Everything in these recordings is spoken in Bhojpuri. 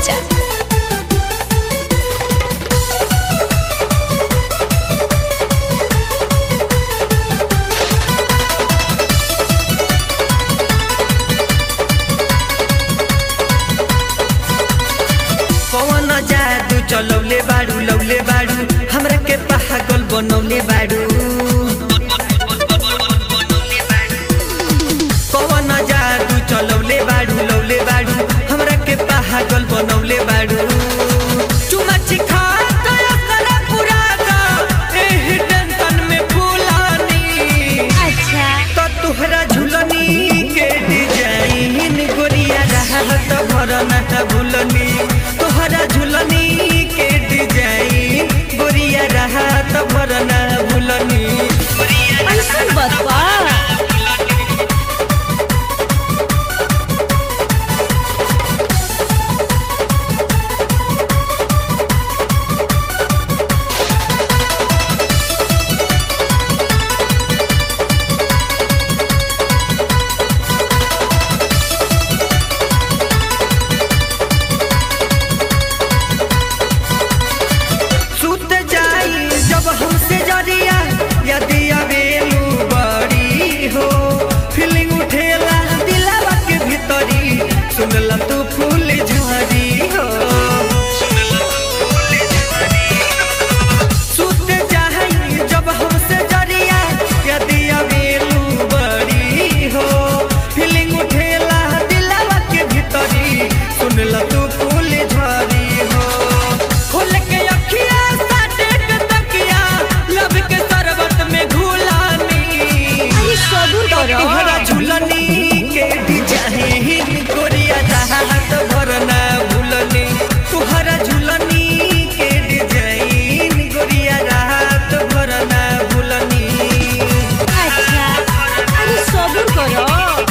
राजा कौन जादू चलौले बाड़ू लौले बाड़ू हमरा के पागल बनौले बाड़ू कौन जादू चलौले बाड़ू लौले बाड़ू हमरा के पागल बनौले बाड़ू चुमा चिखा दया करा पूरा दा एही टेंशन में फूलानी अच्छा तो तुहरा झुलनी के डिजाइन गोरिया रहत भरना भूलनी तुहरा झुलनी के डिजाइन गोरिया रहत भरना भूलनी ऐसा बतवा सुत जाई जब हमसे जरिया यदि अबेलू बड़ी हो फीलिंग उठेला दिलावा के भीतरी सुनला तू फूल झरी हो सुत जाई जब हमसे जरिया यदि अबेलू बड़ी हो फीलिंग उठेला दिलावा के भीतरी सुनला तू फूल झरी हो खोल के अखिया साटे के तकिया लब के शरबत में घुलानी अरे सबूर करो तुहरा झुलनी के डिजाइन गोरिया चाहत भरना भूलनी तुहरा झुलनी के डिजाइन गोरिया राहत भरना भूलनी अच्छा अरे सबूर करो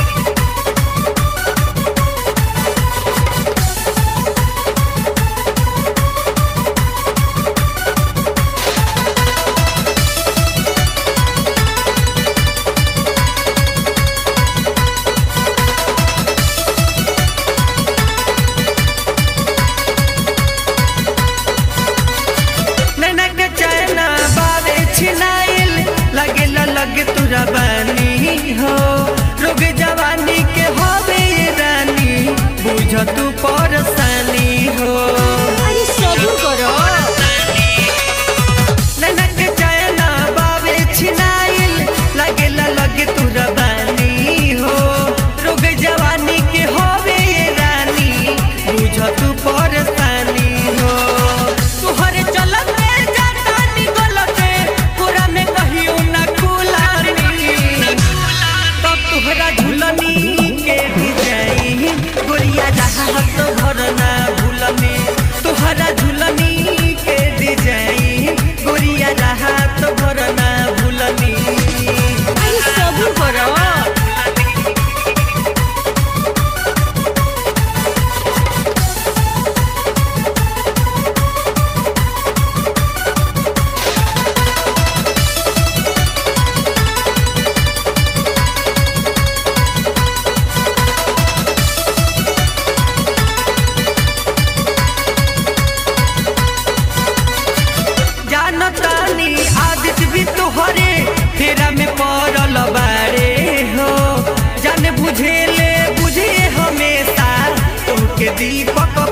नैना के चैना बावे छिनाइल लगे लगे तुरा बानी हो रोग जवानी के होवे रानी बुझ तू परसानी हो अरे सबूर करो नैना के चैना बावे छिनाइल लगे लगे तुरा बानी हो रोग जवानी के होवे रानी बुझ तू परसानी हो तुहरे चलत में जाता निकलते पूरा में कहियो ना खुलानी तब तुहरा झुलनी के डिजाइन गोरिया राहत भरना भूलनी तुहरा झुलनी के डिजाइन गोरिया राहत भरना भूलनी अरे सबूर करो जानतानी आदित भी तोहरे फेरा में पड़ल बारे हो जान बुझेले बुझे हमेशा तुमके दीपक